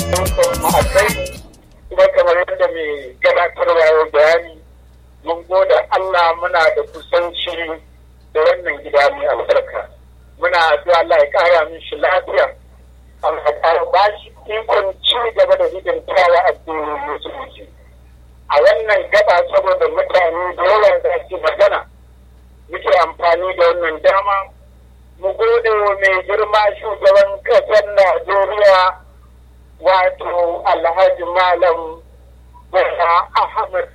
ma'akai kuma kamar yadda mai gabatarwa ya bayani mun goda Allah muna da kusanci da wannan gida mai albarka muna addu'a Allah ya kara min shi lafiya Allah ya kara ba shi ikon ci gaba da hidimtawa addinin musulunci a wannan gaba saboda mutane da yawa za su magana muke amfani da wannan dama mu gode wa mai girma shugaban ƙasar Najeriya wato Alhaji Malam Bala Ahmad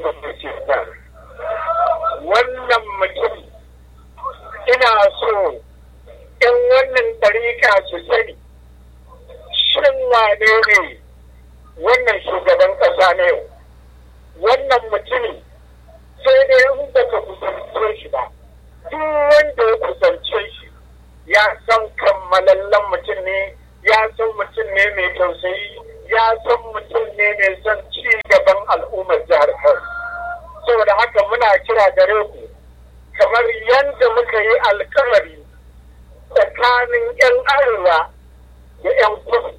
wannan mutum ina so in wannan ɗarika su sani shin wane ne wannan shugaban ƙasa na yau wannan mutumin sai dai in baka kusance shi ba duk wanda ya kusance shi ya san kammalallen mutum ne ya san mutum ne mai tausayi ya san mutum ne mai son ci gaban al'ummar jihar Kano saboda haka muna kira gare ku kamar yadda muka yi alkawari tsakanin 'yan arewa da 'yan kudu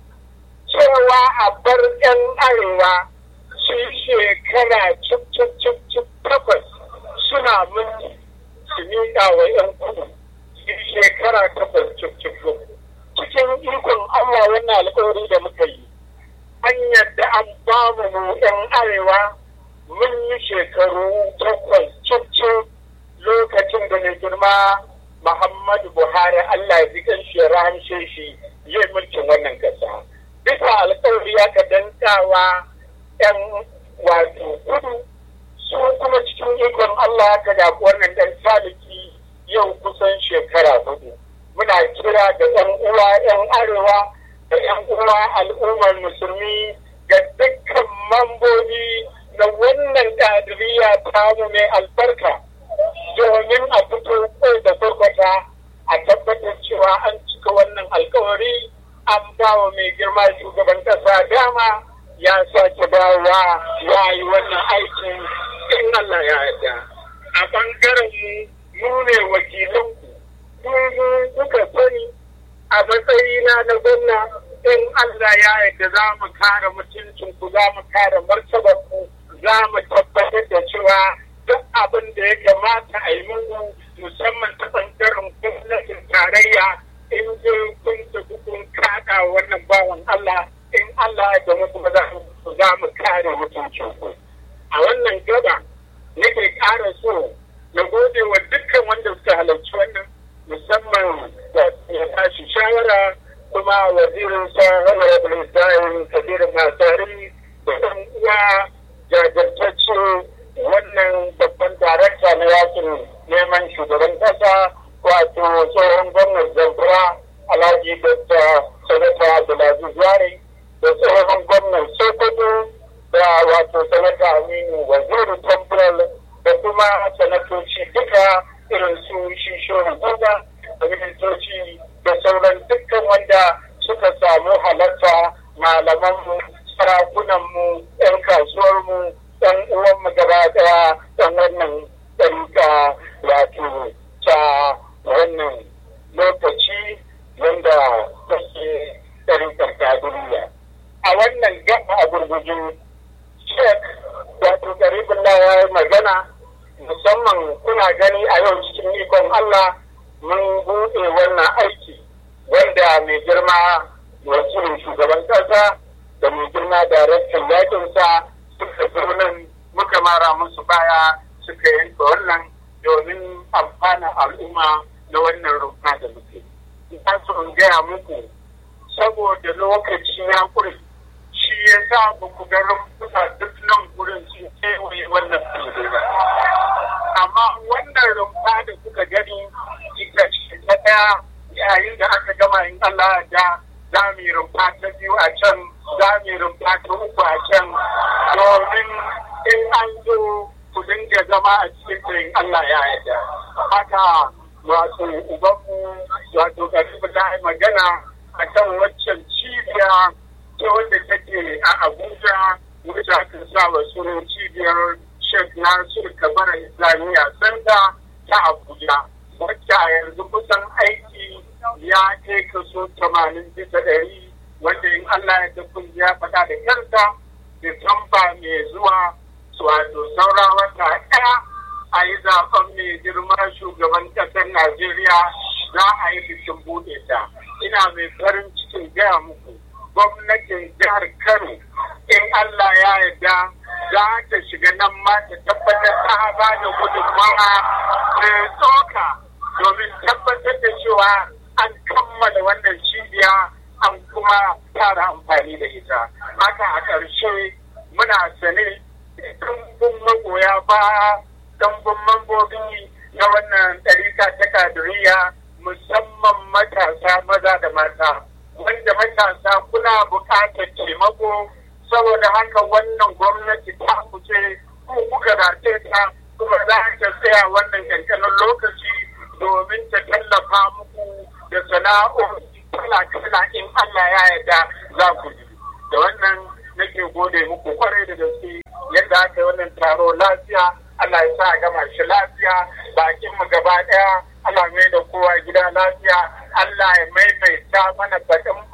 cewa a bar 'yan arewa su shekara cip cip cip cip takwas suna mulki su miƙa wa 'yan kudu su shekara takwas cip cip cikin ikon Allah wannan alkawari da muka yi an yadda an ba mu 'yan arewa mun yi shekaru takwas cip cip lokacin da mai girma Muhammadu Buhari Allah ya ji kan shi rahamshe shi yi mulkin wannan ƙasa. Bisa alkawari ya ka dankawa 'yan wato kudu su kuma cikin ikon Allah ka zaɓi wannan ɗan saliki yau kusan shekara hudu. Muna kira da 'yan uwa 'yan arewa da 'yan uwa al'ummar musulmi ga dukkan mambobi na wannan ƙadiriya tamu mai albarka. domin a fito kai da farkwata a tabbatar cewa an cika wannan alkawari an ba wa mai girma shugaban kasa dama ya sake dawowa ya yi wannan aikin in Allah ya yarda a bangaren mu mu ne wakilanku ku kuka sani a matsayina na gwamna in Allah ya yarda za mu kare mutuncinku za mu kare martabarku za mu tabbatar da cewa duk abin da ya kamata a yi muku musamman ta ɓangaren gwamnatin tarayya in je kun tafi kun kaɗa wannan bawan Allah in Allah ya gama kuma za mu kare mutuncin ku. A wannan gaba nake ƙara so na gode wa dukkan wanda suka halarci wannan musamman da ya tashi shawara kuma wazirin sa Honorable Ibrahim Kabiru Masari da ɗan uwa jajirtacce wannan babban darakta na yakin neman shugaban kasa wato tsohon gwamnan zamfara alhaji dr sanata abdulaziz yare da tsohon gwamnan sokoto da wato sanata aminu waziri temporal da kuma sanatoci duka irin su shi shorin guda da ministoci da sauran dukkan wanda suka samu halatta malamanmu sarakunanmu 'yan kasuwarmu ɗan uwanmu gaba ɗaya ɗan wannan ɗarika wato ta wannan lokaci wanda take ɗarikar kaduriya. A wannan gaba a gurgujin shek wato garibin ya yi magana musamman kuna gani a yau cikin ikon Allah mun buɗe wannan aiki wanda mai girma wakilin shugaban ƙasa da mai girma daraktan yakinsa suka zo nan muka mara musu baya suka yanka wannan domin amfana al'umma na wannan rumfa da muke. Ina so in gaya muku saboda lokaci ya kure shi ya sa ba ku ga rumfuka duk nan gurin sun kewaye wannan fili ba. Amma wannan rumfa da kuka gani ita ce ta ɗaya yayin da aka gama in Allah da za mu yi rumfa ta biyu a can za mu yi rumfa ta uku a can domin in an zo ku dinga zama a cikin tsirin Allah ya yarda. Haka wato ubanmu wato karibu ta yi magana a kan waccan cibiya ta wanda take a Abuja wacce aka sa wa sunan cibiyar Sheikh Nasir Kabara Islamiyya Sanda ta Abuja. Wacce a yanzu kusan aiki ya kai kaso tamanin bisa ɗari wanda in Allah ya kun ya faɗa da kansa Disamba mai zuwa wato saura wata ɗaya a yi zaben mai girma shugaban ƙasar Najeriya za a yi bikin buɗe ta. Ina mai farin cikin gaya muku gwamnatin jihar Kano in Allah ya yarda za ta shiga nan ma ta tabbatar ta ba da gudunmawa mai tsoka domin tabbatar da cewa an kammala wannan cibiya an kuma fara amfani da ita. Haka a ƙarshe muna sane ɗumbin magoya ba ɗumbin mambobi na wannan ɗarika ta kadiriya musamman matasa maza da mata wanda matasa kuna buƙatar taimako saboda haka wannan gwamnati ta kuce ko kuka race ta kuma za ta tsaya wannan kankanin lokaci domin ta tallafa muku da sana'o'i kala-kala in Allah ya yarda za ku yi da wannan nake gode muku kwarai da gaske yadda aka yi wannan taro lafiya Allah ya sa a gama shi lafiya bakin mu gaba daya Allah mai da kowa gida lafiya Allah ya maimaita mana baɗin